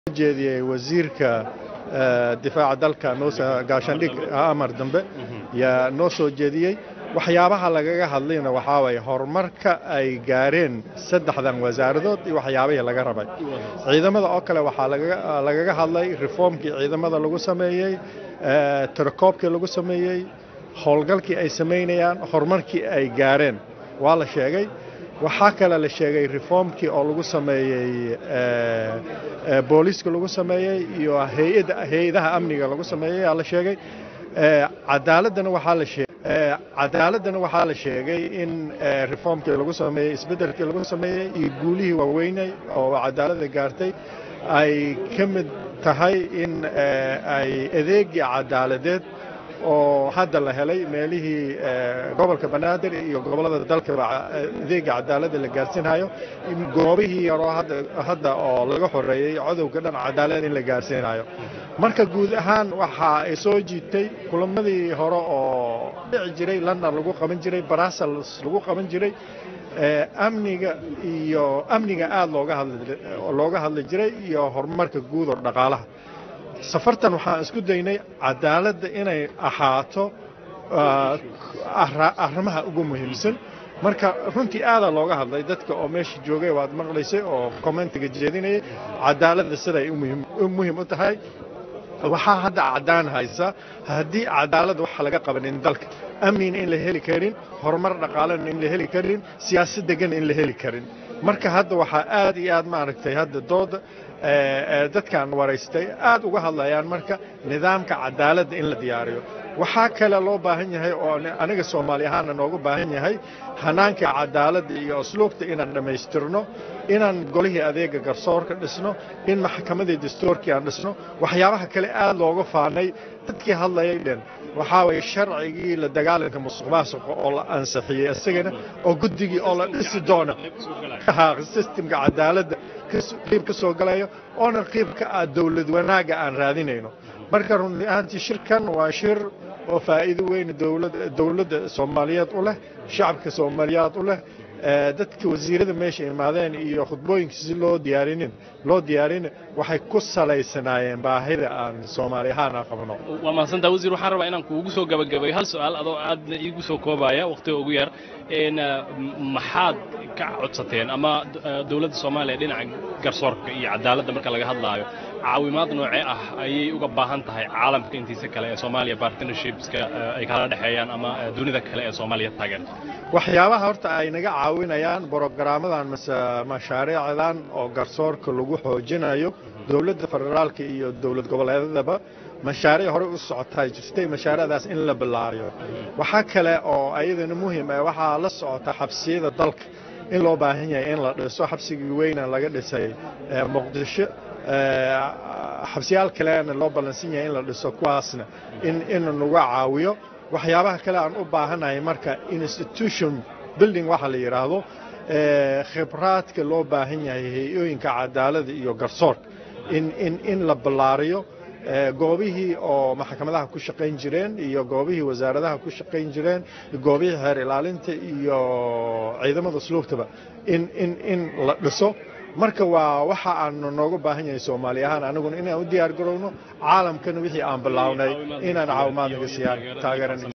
jeediyey wasiirka difaaca dalka gaashaandhig amar dambe yaa noo soo jeediyey waxyaabaha lagaga hadlayna waxaa waye horumarka ay gaareen saddexdan wasaaradood iyo waxyaabihii laga rabay ciidamada oo kale waxaa lagaga hadlay reformkii ciidamada lagu sameeyey tirakoobkii lagu sameeyey howlgalkii ay samaynayaan horumarkii ay gaareen waa la sheegay waxaa kale la sheegay reformkii oo lagu sameeyey booliiska lagu sameeyey iyo hay-adaha amniga lagu sameeyey aa la sheegay cadaaladana waxaa la sheegay cadaaladana waxaa la sheegay in reformkii lagu sameeyey isbeddelkii lagu sameeyey iyo guulihii waaweynay oo cadaaladda gaartay ay ka mid tahay in ay adeegii cadaaladeed oo hadda la helay meelihii gobolka banaadir iyo gobollada dalkaba adeega cadaaladda la gaarsiinhayo goobihii yaroo hadda oo laga xoreeyey codowga dhan cadaalad in la gaarsiinayo marka guud ahaan waxa ay soo jiitay kulamadii hore oo dhici jiray london lagu qaban jiray brussels lagu qaban jiray amniga iyo amniga aada looga hadli jiray iyo horumarka guud oo dhaqaalaha safartan waxaan isku daynay cadaaladda inay ahaato arrimaha ugu muhiimsan marka runtii aadaa looga hadlay dadka oo meesha joogay waad maqlaysay oo commentiga jeedinayay cadaaladda siday muhiim u tahay waxaa hadda caddaan haysa haddii cadaaladda waxa laga qabanin dalka amnina in la heli karin horumar dhaqaalena in la heli karin siyaasad degan in la heli karin marka hadda waxaa aad iyo aad maaragtay hadda dooda dadkan waraystay aad uga hadlayaan marka nidaamka cadaaladda in la diyaariyo waxaa kale loo baahan yahay oo aniga soomaali ahaana noogu baahan yahay hanaanka cadaaladda iyo asluubta inaan dhammaystirno inaan golihii adeega garsoorka dhisno in maxkamadii dastuurkii aan dhisno waxyaabaha kale aad looga faanay dadkii hadlayay dhen waxaa waye sharcigii la dagaalanka musuq maasuqa oo la ansixiyey isagana oo guddigii oo la dhisi doona sistemka cadaaladda qiib ka soo galayo oona qiib ka ah dowlad wanaagga aan raadinayno marka run ahaantii shirkan waa shir oo faa'iido weyn dowladda soomaaliyeed u leh shacabka soomaaliyeed u leh dadka wasiirada meesha imaadeen iyo khudbooyinka si loo diyaarinin loo diyaarin waxay ku salaysanaayeen baahida aan soomaali ahaan aan qabno waa mahadsantaa wasiir waxaan rabaa inaan kuugu soo gabagabayo hal su-aal adoo aadna iigu soo koobaya wakhtiga ugu yar maxaad ka codsateen ama dowladda soomaaliya dhinaca garsoorka iyo cadaaladda marka laga hadlaayo caawimaad noocee ah ayay uga baahan tahay caalamka intiisa kale ee soomaaliya partnershipska ay kala dhexeeyaan ama dunida kale ee soomaaliya taageerta waxyaabaha horta ay naga caawinayaan brogaraamadan mase mashaariicdan oo garsoorka lagu xoojinayo dowladda federaalka iyo dowlad goboleedadaba mashaariic hore u socotaa jirtay mashaariicdaas in la bilaariyo waxaa kale oo ayadana muhiim ah waxaa la socota xabsiyada dalka in loo baahan yahay in la dhiso xabsigii weyna laga dhisay muqdisho xabsiyaal kalena loo ballansan yahay in la dhiso kuwaasna in naga caawiyo waxyaabaha kale aan u baahanahay marka institution building waxa la yidhaahdo khibraadka loo baahan yahay hay-ooyinka cadaaladda iyo garsoorka in la ballaariyo goobihii oo maxkamadaha ku shaqayn jireen iyo goobihii wasaaradaha ku shaqayn jireen goobihii xeer ilaalinta iyo ciidamada sluubtaba in la dhiso marka waa waxa aanu nooga baahan yahay soomaali ahaan aniguna inaan u diyaar garowno caalamkana wixii aan bilownay inaan caawimaad naga siiyaan taageeran